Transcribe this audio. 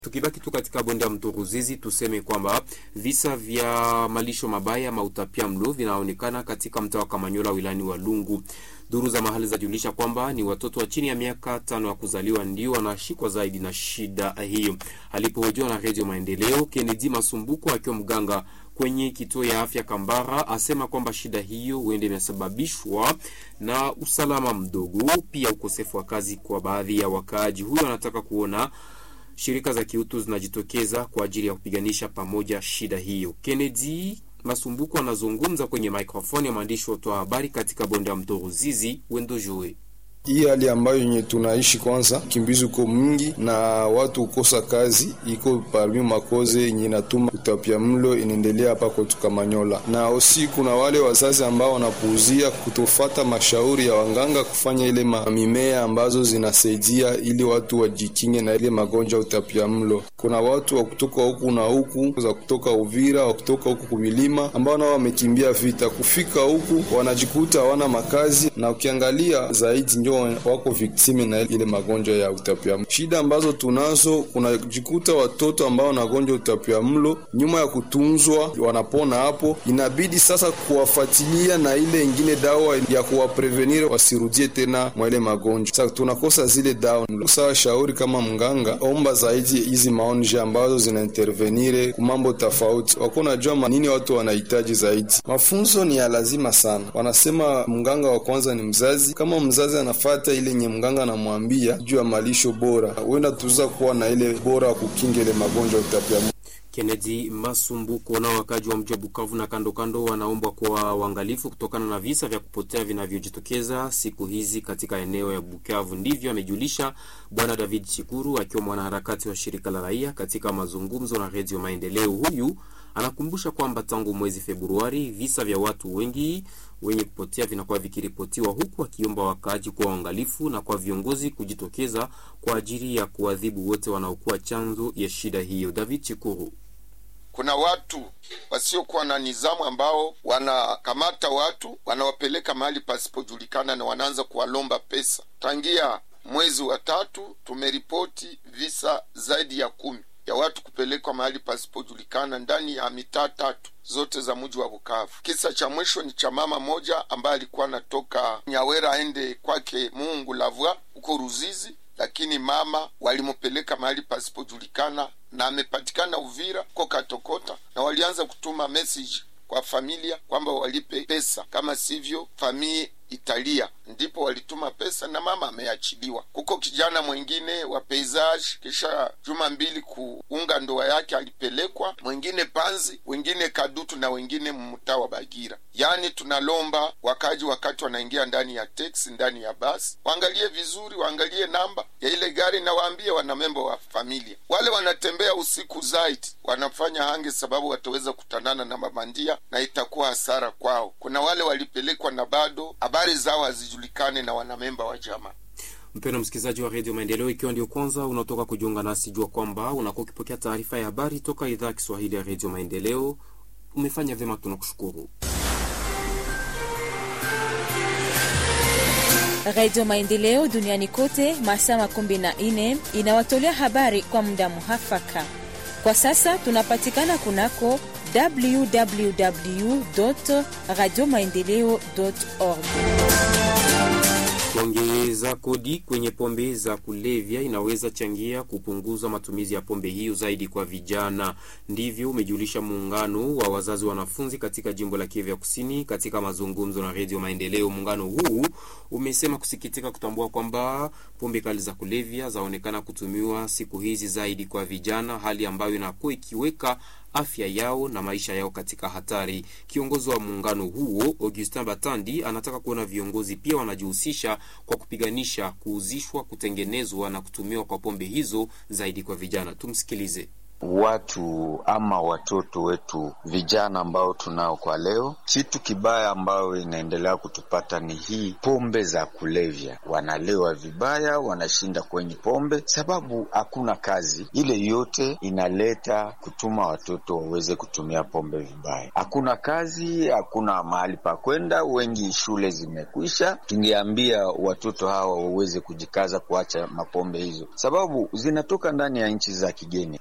Tukibaki tu katika bonde ya mto Ruzizi, tuseme kwamba visa vya malisho mabaya mautapia mlo vinaonekana katika mtaa wa Kamanyola wilani wa Lungu. Duru za mahali zajulisha kwamba ni watoto wa chini ya miaka tano ya kuzaliwa ndio wanashikwa zaidi na shida hiyo. Alipohojiwa na Redio Maendeleo, Kennedy Masumbuko akiwa mganga kwenye kituo ya afya Kambara asema kwamba shida hiyo huenda imesababishwa na usalama mdogo, pia ukosefu wa kazi kwa baadhi ya wakaaji. Huyo anataka kuona shirika za kiutu zinajitokeza kwa ajili ya kupiganisha pamoja shida hiyo. Kennedy Masumbuko anazungumza kwenye maikrofoni ya mwandishi wa habari katika bonde ya mto Ruzizi, Wendo Joe. Hii hali ambayo yenye tunaishi kwanza, kimbizi uko mwingi na watu ukosa kazi, iko parmi makoze yenye natuma utapia mlo inaendelea hapa kwetu Kamanyola. Na osi kuna wale wazazi ambao wanapuuzia kutofata mashauri ya wanganga kufanya ile mimea ambazo zinasaidia ili watu wajikinge na ile magonjwa utapia mlo. Kuna watu wa kutoka huku na huku za kutoka Uvira, wa kutoka huku kumilima ambao nao wamekimbia vita, kufika huku wanajikuta hawana makazi, na ukiangalia zaidi wako viktime na ile magonjwa ya utapiamlo. Shida ambazo tunazo, kunajikuta watoto ambao wanagonjwa utapiamlo, nyuma ya kutunzwa wanapona hapo, inabidi sasa kuwafuatilia na ile ingine dawa ya kuwaprevenir wasirudie tena mwa ile magonjwa. Sasa tunakosa zile dawa. Sawa, shauri kama mganga, omba zaidi hizi maonje ambazo zina intervenire kumambo tofauti, wako najua nini watu wanahitaji zaidi. Mafunzo ni ya lazima sana. Wanasema mganga wa kwanza ni mzazi. Kama mzazi ana fata ile nye mganga anamwambia juu ya malisho bora, huenda tuza kuwa na ile bora wa kukinga ile magonjwa utapia. Kennedy Masumbuko. Na wakaji wa mji wa Bukavu na kando kando wanaombwa kuwa uangalifu kutokana na visa vya kupotea vinavyojitokeza siku hizi katika eneo ya Bukavu. Ndivyo amejulisha Bwana David Chikuru akiwa mwanaharakati wa shirika la raia katika mazungumzo na Redio Maendeleo. Huyu anakumbusha kwamba tangu mwezi Februari visa vya watu wengi wenye kupotea vinakuwa vikiripotiwa, huku akiomba wakaaji kuwa uangalifu na kwa viongozi kujitokeza kwa ajili ya kuadhibu wote wanaokuwa chanzo ya shida hiyo. David Chikuru. Kuna watu wasiokuwa na nizamu ambao wanakamata watu wanawapeleka mahali pasipojulikana na wanaanza kuwalomba pesa. Tangia mwezi wa tatu tumeripoti visa zaidi ya kumi ya watu kupelekwa mahali pasipojulikana ndani ya mitaa tatu zote za mji wa Bukavu. Kisa cha mwisho ni cha mama moja ambaye alikuwa anatoka Nyawera aende kwake Mungu Lavwa huko Ruzizi, lakini mama walimupeleka mahali pasipojulikana na amepatikana Uvira ko Katokota, na walianza kutuma message kwa familia kwamba walipe pesa, kama sivyo famii Italia ndipo walituma pesa na mama ameachiliwa. Kuko kijana mwingine wa paysage, kisha juma mbili kuunga ndoa yake alipelekwa, mwingine Panzi, wengine Kadutu na wengine mtaa wa Bagira. Yaani tunalomba wakaji, wakati wanaingia ndani ya teksi, ndani ya basi, waangalie vizuri, waangalie namba ya ile gari na waambie wanamemba wa familia. Wale wanatembea usiku zaidi wanafanya hange, sababu wataweza kutanana na mabandia na itakuwa hasara kwao. Kuna wale walipelekwa na bado habari zao hazijulikane na wanamemba wa jamaa. Mpendo msikilizaji wa redio Maendeleo, ikiwa ndio kwanza unatoka kujiunga nasi, jua kwamba unakuwa ukipokea taarifa ya habari toka idhaa ya Kiswahili ya redio Maendeleo. Umefanya vyema, tunakushukuru. Redio Maendeleo duniani kote masaa makumi na nne inawatolea habari kwa muda muhafaka. Kwa sasa tunapatikana kunako www radio maendeleo org. Kuongeza kodi kwenye pombe za kulevya inaweza changia kupunguza matumizi ya pombe hiyo zaidi kwa vijana. Ndivyo umejulisha muungano wa wazazi wanafunzi katika jimbo la Kivu ya Kusini katika mazungumzo na Redio Maendeleo. Muungano huu umesema kusikitika kutambua kwamba pombe kali za kulevya zaonekana kutumiwa siku hizi zaidi kwa vijana, hali ambayo inakuwa ikiweka afya yao na maisha yao katika hatari. Kiongozi wa muungano huo Augustin Batandi anataka kuona viongozi pia wanajihusisha kwa kupiganisha kuuzishwa, kutengenezwa na kutumiwa kwa pombe hizo zaidi kwa vijana. Tumsikilize. watu ama watoto wetu vijana ambao tunao kwa leo. Kitu kibaya ambayo inaendelea kutupata ni hii pombe za kulevya, wanalewa vibaya, wanashinda kwenye pombe sababu hakuna kazi. Ile yote inaleta kutuma watoto waweze kutumia pombe vibaya. Hakuna kazi, hakuna mahali pa kwenda, wengi shule zimekwisha. Tungeambia watoto hawa waweze kujikaza kuacha mapombe hizo, sababu zinatoka ndani ya nchi za kigeni.